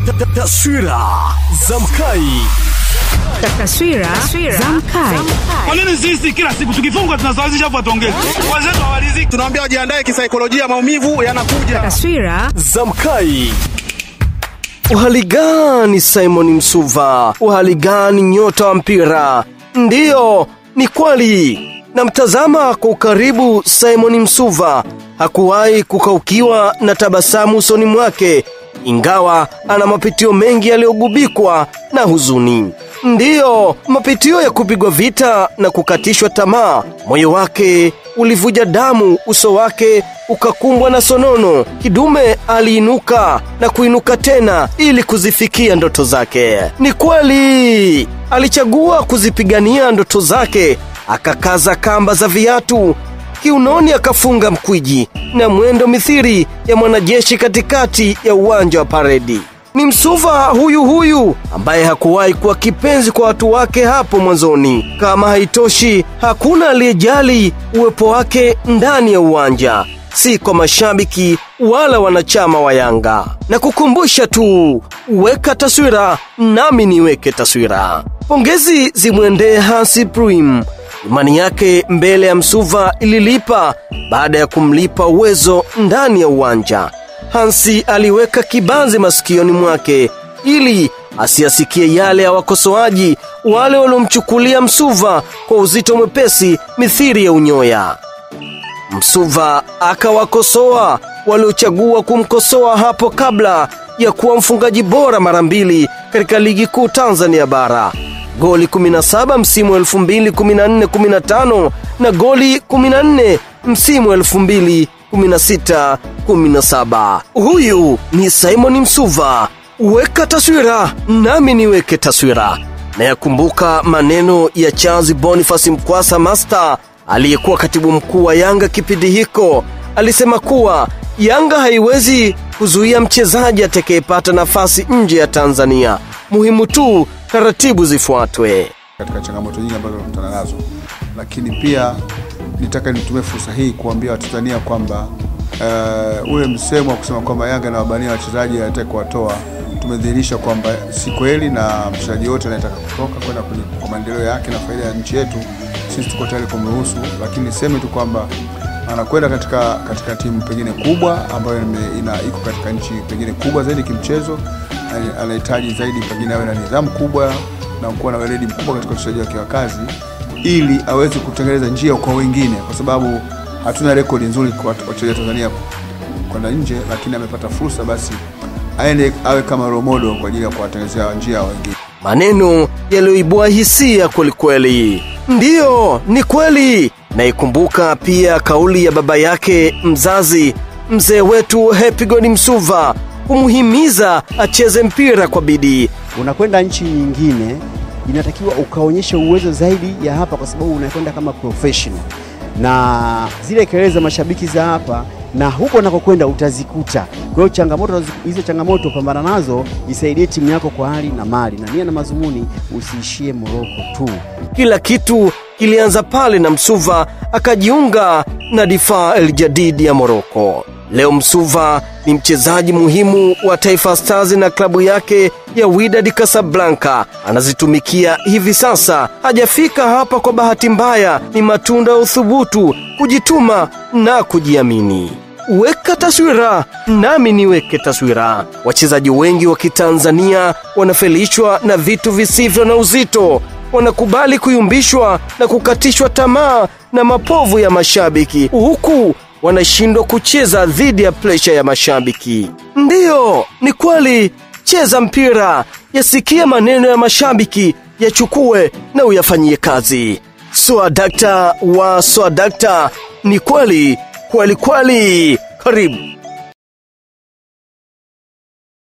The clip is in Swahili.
Taswira za Mkai. Taswira za Mkai. Kwa nini sisi kila siku tukifungwa tunasawazisha afu atuongeze? Wenzetu hawaliziki. Tunaambia wajiandae kisaikolojia, maumivu yanakuja. Taswira za Mkai. Uhali gani Simon Msuva? Uhali gani nyota wa mpira? Ndiyo, ni kweli. Namtazama kwa ukaribu Simon Msuva. Hakuwahi kukaukiwa na tabasamu usoni mwake, ingawa ana mapitio mengi yaliyogubikwa na huzuni. Ndiyo, mapitio ya kupigwa vita na kukatishwa tamaa. Moyo wake ulivuja damu, uso wake ukakumbwa na sonono. Kidume aliinuka na kuinuka tena ili kuzifikia ndoto zake. Ni kweli alichagua kuzipigania ndoto zake, akakaza kamba za viatu kiunoni, akafunga mkwiji na mwendo mithiri ya mwanajeshi katikati ya uwanja wa paredi. Ni Msuva huyu huyu ambaye hakuwahi kuwa kipenzi kwa watu wake hapo mwanzoni. Kama haitoshi, hakuna aliyejali uwepo wake ndani ya uwanja, si kwa mashabiki wala wanachama wa Yanga. Na kukumbusha tu, weka taswira nami niweke taswira. Pongezi zimwendee Hansi Pruim. Imani yake mbele ya Msuva ililipa baada ya kumlipa uwezo ndani ya uwanja. Hansi aliweka kibanzi masikioni mwake ili asiyasikie yale ya wakosoaji wale waliomchukulia Msuva kwa uzito mwepesi mithiri ya unyoya. Msuva akawakosoa waliochagua kumkosoa hapo kabla ya kuwa mfungaji bora mara mbili katika ligi kuu Tanzania bara, goli 17 msimu 2014-15 na goli 14 msimu 2000 16 17. Huyu ni Simon Msuva. Weka taswira nami niweke taswira. Na yakumbuka maneno ya Charles Boniface Mkwasa Master aliyekuwa katibu mkuu wa Yanga kipindi hiko. Alisema kuwa Yanga haiwezi kuzuia mchezaji atakayepata nafasi nje ya Tanzania. Muhimu tu taratibu zifuatwe. katika changamoto nyingi ambazo tunakutana nazo, lakini pia nitaka nitumie fursa hii kuambia Watanzania kwamba uh, ule msemo wa kusema kwamba Yanga inawabania wachezaji anataka kuwatoa, tumedhihirisha kwamba si kweli, na mchezaji yote anayetaka kutoka kwenda kwenye- kwa maendeleo yake na faida ya nchi yetu, sisi tuko tayari kumruhusu, lakini niseme tu kwamba anakwenda katika katika timu pengine kubwa ambayo ime- ina iko katika nchi pengine kubwa zaidi kimchezo, ana- anahitaji zaidi pengine awe na nidhamu kubwa na kuwa na weledi mkubwa katika uchezaji wake wa kazi ili aweze kutengeneza njia kwa wengine, kwa sababu hatuna rekodi nzuri kwa watu- wachezaji wa Tanzania kwenda nje, lakini amepata fursa, basi aende awe kama role model kwa ajili ya kuwatengenezea njia wengine. maneno yaliyoibua hisia kwelikweli. Ndiyo, ni kweli. Naikumbuka pia kauli ya baba yake mzazi, mzee wetu Happy God Msuva, kumhimiza acheze mpira kwa bidii. unakwenda nchi nyingine inatakiwa ukaonyeshe uwezo zaidi ya hapa, kwa sababu unakwenda kama professional, na zile kelele za mashabiki za hapa na huko unakokwenda utazikuta. Kwa hiyo changamoto hizo, changamoto pambana nazo, isaidie timu yako kwa hali na mali, na nia na mazumuni, usiishie Moroko tu. Kila kitu kilianza pale na Msuva akajiunga na Difaa El Jadid ya Moroko. Leo Msuva ni mchezaji muhimu wa Taifa Stars na klabu yake ya Wydad Casablanca anazitumikia hivi sasa. Hajafika hapa kwa bahati mbaya, ni matunda ya uthubutu, kujituma na kujiamini. Weka taswira nami niweke taswira. Wachezaji wengi wa Kitanzania wanafelishwa na vitu visivyo na uzito, wanakubali kuyumbishwa na kukatishwa tamaa na mapovu ya mashabiki, huku wanashindwa kucheza dhidi ya presha ya mashabiki. Ndiyo, ni kweli. Cheza mpira, yasikie maneno ya mashabiki, yachukue na uyafanyie kazi. Swadakta wa Swadakta, ni kweli kweli kweli. Karibu.